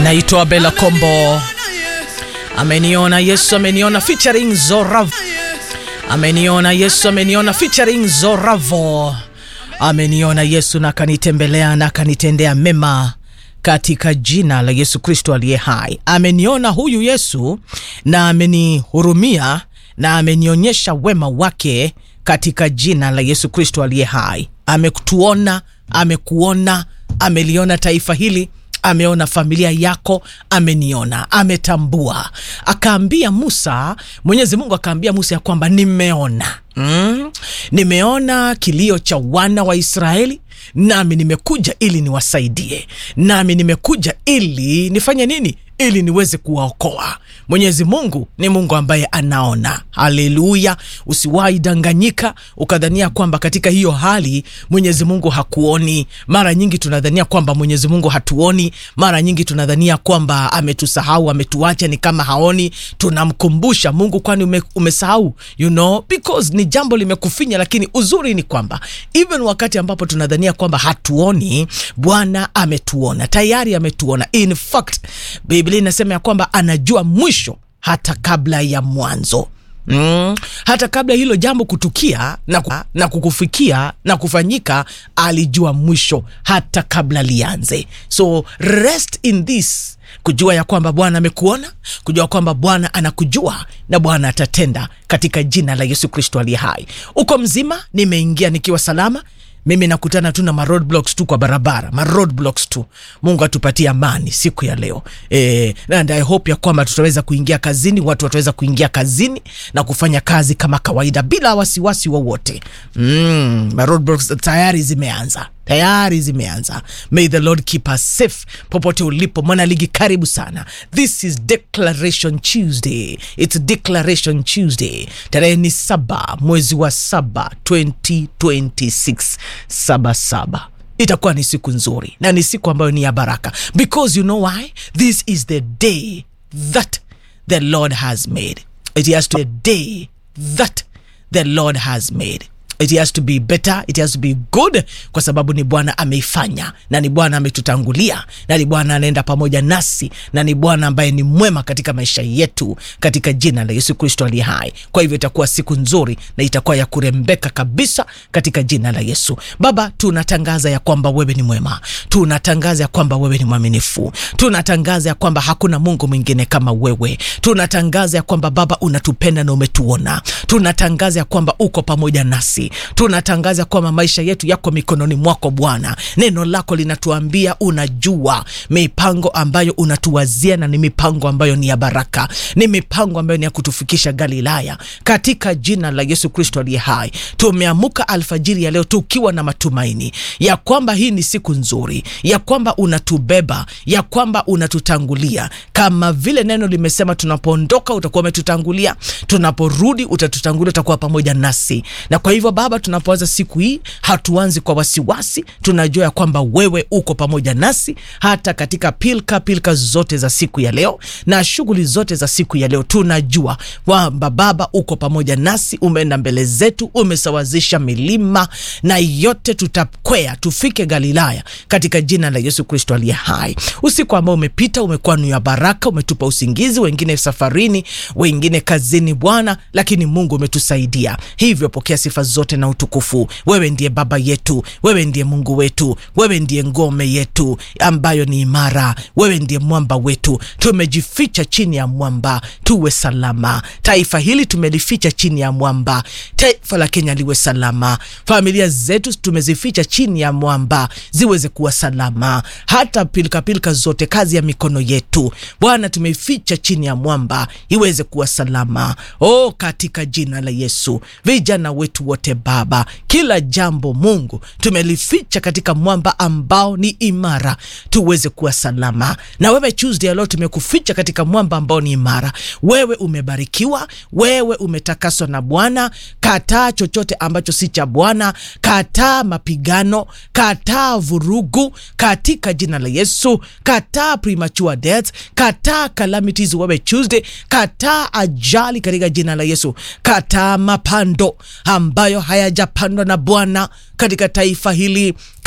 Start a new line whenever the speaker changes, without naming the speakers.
anaitwa Bella Kombo. Ameniona Yesu ameniona featuring Zorav. Ameniona Yesu ameniona featuring Zoravo. Ameniona Yesu na akanitembelea na akanitendea mema katika jina la Yesu Kristo aliye hai. Ameniona huyu Yesu na amenihurumia na amenionyesha wema wake katika jina la Yesu Kristo aliye hai. Amekutuona, amekuona, ameliona taifa hili ameona familia yako, ameniona, ametambua. Akaambia Musa, Mwenyezi Mungu akaambia Musa ya kwamba nimeona, mm, nimeona kilio cha wana wa Israeli nami nimekuja ili niwasaidie, nami nimekuja ili nifanye nini? ili niweze kuwaokoa. Mwenyezi Mungu ni Mungu ambaye anaona. Haleluya! Usiwahi danganyika ukadhania kwamba katika hiyo hali Mwenyezi Mungu hakuoni. Mara nyingi tunadhania kwamba Mwenyezi Mungu hatuoni, mara nyingi tunadhania kwamba ametusahau, ametuacha, ni kama haoni. Tunamkumbusha Mungu, kwani ume, umesahau? You know, because ni jambo limekufinya, lakini uzuri ni kwamba even wakati ambapo tunadhania kwamba hatuoni, Bwana ametuona tayari, ametuona. In fact, Biblia inasema ya kwamba anajua mwisho hata kabla ya mwanzo. Mm, hata kabla hilo jambo kutukia na, ku, na kukufikia na kufanyika, alijua mwisho hata kabla lianze. So rest in this, kujua ya kwamba Bwana amekuona, kujua kwamba Bwana anakujua na Bwana atatenda katika jina la Yesu Kristo aliye hai. Uko mzima, nimeingia nikiwa salama mimi nakutana tu na ma roadblocks tu kwa barabara, ma roadblocks tu. Mungu atupatie amani siku ya leo e, and I hope ya kwamba tutaweza kuingia kazini, watu wataweza kuingia kazini na kufanya kazi kama kawaida bila wasiwasi wowote. Mm, ma roadblocks tayari zimeanza tayari zimeanza. May the Lord keep us safe popote ulipo. Mwana ligi, karibu sana. This is Declaration Tuesday, it's Declaration Tuesday. Tarehe ni saba mwezi wa saba 2026 saba saba itakuwa ni siku nzuri na ni siku ambayo ni ya baraka because you know why this is the day that the Lord has made it has to be the day that the Lord has made it has to be better, it has to be good, kwa sababu ni Bwana ameifanya na ni Bwana ametutangulia na ni Bwana anaenda pamoja nasi na ni Bwana ambaye ni mwema katika maisha yetu katika jina la Yesu Kristo aliye hai. Kwa hivyo itakuwa siku nzuri na itakuwa ya kurembeka kabisa katika jina la Yesu. Baba, tunatangaza ya kwamba wewe ni mwema, tunatangaza ya kwamba wewe ni mwaminifu, tunatangaza ya kwamba hakuna Mungu mwingine kama wewe, tunatangaza ya kwamba Baba unatupenda na umetuona, tunatangaza ya kwamba uko pamoja nasi tunatangaza kwamba maisha yetu yako mikononi mwako Bwana. Neno lako linatuambia unajua mipango ambayo unatuwazia na ni mipango ambayo ni ya baraka, ni mipango ambayo ni ya kutufikisha Galilaya, katika jina la Yesu Kristo aliye hai. Tumeamuka alfajiri ya leo tukiwa na matumaini ya kwamba hii ni siku nzuri, ya kwamba unatubeba, ya kwamba unatutangulia, kama vile neno limesema, tunapoondoka utakuwa umetutangulia, tunaporudi utatutangulia, utakuwa pamoja nasi, na kwa hivyo Baba, tunapoanza siku hii hatuanzi kwa wasiwasi. Tunajua ya kwamba wewe uko pamoja nasi hata katika pilka pilka zote za siku ya leo na shughuli zote za siku ya leo. Tunajua kwamba Baba uko pamoja nasi, umeenda mbele zetu, umesawazisha milima na yote tutakwea tufike Galilaya katika jina la Yesu Kristo aliye hai. Usiku ambao umepita umekuwa ni ya baraka, umetupa usingizi, wengine safarini, wengine kazini Bwana, lakini Mungu umetusaidia, hivyo pokea sifa zote na utukufu. Wewe ndiye Baba yetu, wewe ndiye Mungu wetu, wewe ndiye ngome yetu ambayo ni imara, wewe ndiye mwamba wetu. Tumejificha chini ya mwamba tuwe salama. Taifa hili tumelificha chini ya mwamba, taifa la Kenya liwe salama. Familia zetu tumezificha chini ya mwamba ziweze kuwa salama, hata pilika pilika zote, kazi ya mikono yetu Bwana tumeificha chini ya mwamba iweze kuwa salama. Oh, katika jina la Yesu, vijana wetu wote Baba, kila jambo Mungu tumelificha katika mwamba ambao ni imara, tuweze kuwa salama. Na wewe Tuesday leo tumekuficha katika mwamba ambao ni imara. Wewe umebarikiwa, wewe umetakaswa na Bwana. Kataa chochote ambacho si cha Bwana, kataa mapigano, kataa vurugu katika jina la Yesu. Kataa premature death, kataa calamities. Wewe Tuesday, kataa ajali katika jina la Yesu. Kataa mapando ambayo hayajapandwa na Bwana katika taifa hili